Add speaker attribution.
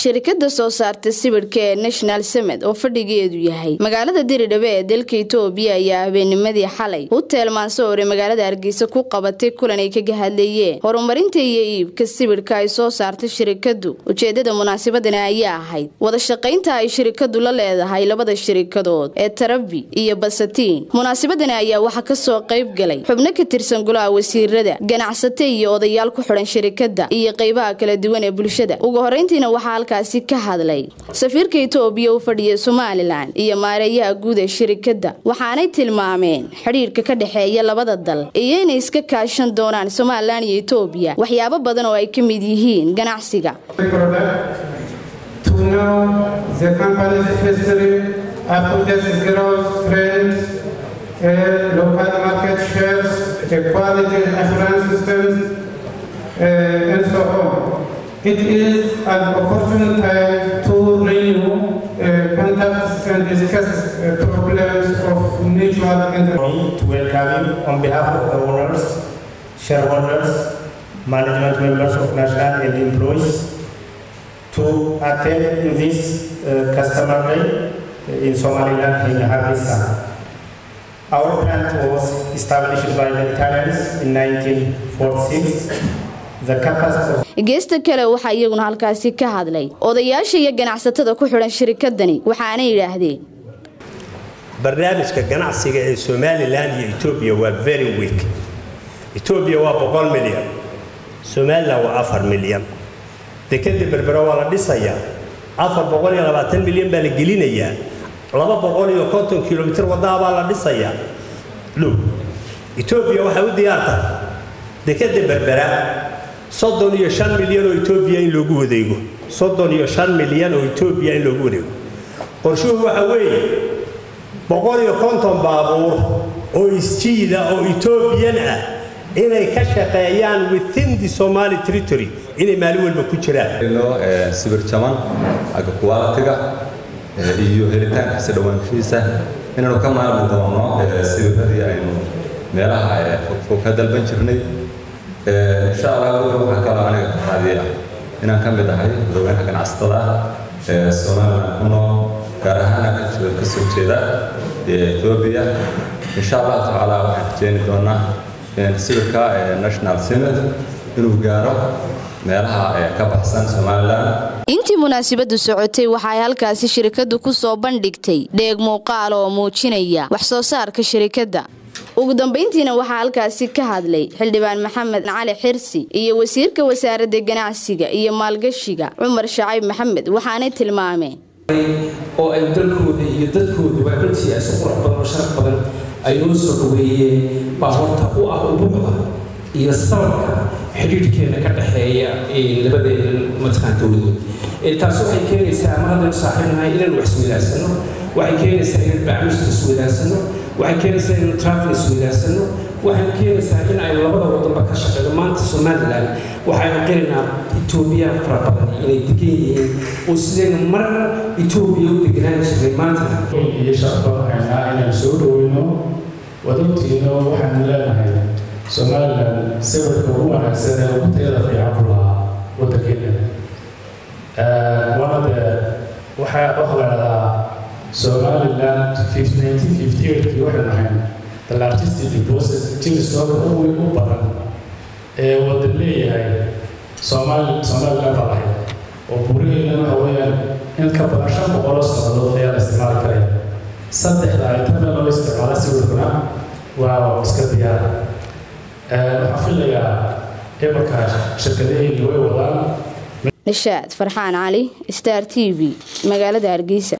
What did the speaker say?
Speaker 1: shirkada soo saarta sibidhka ee national summit oo fadhigeedu yahay magaalada diridhabe ee dalka itoobiya ayaa habeennimadii xalay hutel mansoore magaalada hargeysa ku qabatay kulan ay kaga hadleeyeen horumarinta iyo iibka sibidhka ay soo saarta shirikadu ujeedada munaasabadani ayaa ahayd wada shaqaynta ay shirikadu la leedahay labada shirikadood ee tarabi iyo basatiin munaasabadani ayaa waxaa kasoo qayb galay xubno ka tirsan golaha wasiirada ganacsate iyo odayaal ku xidhan shirikada iyo qeybaha kala duwan ee bulshada ugu horeyntiina waxaa halkaasi ka hadlay safiirka itoobiya u fadhiya somalilan iyo maareeyaha guud ee shirikada waxaanay tilmaameen xidhiirka ka dhexeeya labada dal iyo inay iska kaashan doonaan somalilan iyo itoobiya waxyaabo badan oo ay ka mid yihiin ganacsiga
Speaker 2: to know the company's history, up-to-date growth trends, uh, local market shares, the quality assurance systems, uh, and so on. It is an opportune time to renew uh, contacts and discuss uh, problems of mutual interest.
Speaker 3: me to welcome you on behalf of the owners, shareholders, management members of National and employees to attend in this uh, customer day in Somaliland in Hargeisa. Our plant was established by the Italians in 1946. The capacity of
Speaker 1: geesta kale waxaa iyaguna halkaasi ka hadlay odayaasha iyo ganacsatada ku xidhan shirikadani waxaana yidhaahdeen
Speaker 4: barnaamijka ganacsiga ee somalilan iyo etoobiya waa very weak etoobiya waa boqol milyan somalilan waa afar milyan dekeda berbera waa la dhisayaa afar boqol iyo labaatan milyan baa la gelinayaa laba boqol iyo konton kilomitir waddaha baa la dhisayaa dhow etoobiya waxay u diyaartahay dekeda berbera soddon iyo shan milyan oo etoobiya in loogu wadeego soddon iyo shan milyan oo etoobiya in loogu wadeego qorshuhu waxa weeye boqol iyo konton baabuur oo isjiida oo etoobiyan ah inay ka shaqeeyaan within the somali territory inay maalin walba ku jiraan
Speaker 5: sibir jaman xagga kuwaalatiga iyo helitaankiisa dhawaanshihiisa inaanu ka maalmi doono sibiradii aynu meelaha fogfog ka dalban jirnay insha allah waxaa kaloo aniga farxaadii ah inaan ka mid ahay madaxweynaha ganacsatada ee somaliland ku nool gaar ahaana ka soo jeeda etoobiya insha allah tacaala waxaan rajeeni doonaa sawirka national summit inuu gaaro meelaha ka baxsan somaliland
Speaker 1: intii munaasabadu socotay waxa ay halkaasi shirikadu ku soo bandhigtay dheeg muuqaal oo muujinaya wax soo saarka shirikadda ugu dambayntiina waxaa halkaasi ka hadlay xildhibaan maxamed cali xirsi iyo wasiirka wasaaradda ganacsiga iyo maalgashiga cumar shacayb maxamed waxaanay tilmaameen
Speaker 6: oo ay dalkooda iyo dadkooduba runtii ay si qurux badan oo sharaf badan ay noo soo dhaweeyeen baa horta u ah ubuucda iyo sababka xidhiidhkeena ka dhexeeya labadeena mataqaan dowladood taas waxay keenaysaa ama haddaynu saaxiibnahay inaynu wax isweydaarsanno waxay keenaysaa inaynu bacmuska isweydaarsanno waxay keenaysaa inaynu traafil isweydaarsanno waxay keenaysaa in aynu labada wadanba ka shaqeyno maanta somaliland waxaynu qiraynaa etoobiya fara badan inay degan yihiin oo sidaynu mar etoobiya u deganaan jirnay maanta
Speaker 7: iyo shaqo haynaa inaynu soo dhoweyno wadogtiino waxaanu leenahay somaliland sawirka ugu wanaagsan ee ugu tayada fiican ku lahaa waddankeena wana dee waxaa waxa la dhahdaa somaliland nineteen fifty eightkii waxaynu ahayn the largest deposit jimistoka ugu u badan ee waddan leeyahay somali somaliland baa lahayd oo buuraheena waxa weeyaan in ka badan shan boqoloo sannadood ayaa la isticmaali karaya saddexda aytame loo isticmaala sawirkuna waa iska diyaara waxaan filayaa imarka shirkadaheyni way wadaan
Speaker 1: nishaad farxaan cali star t v magaalada hargeysa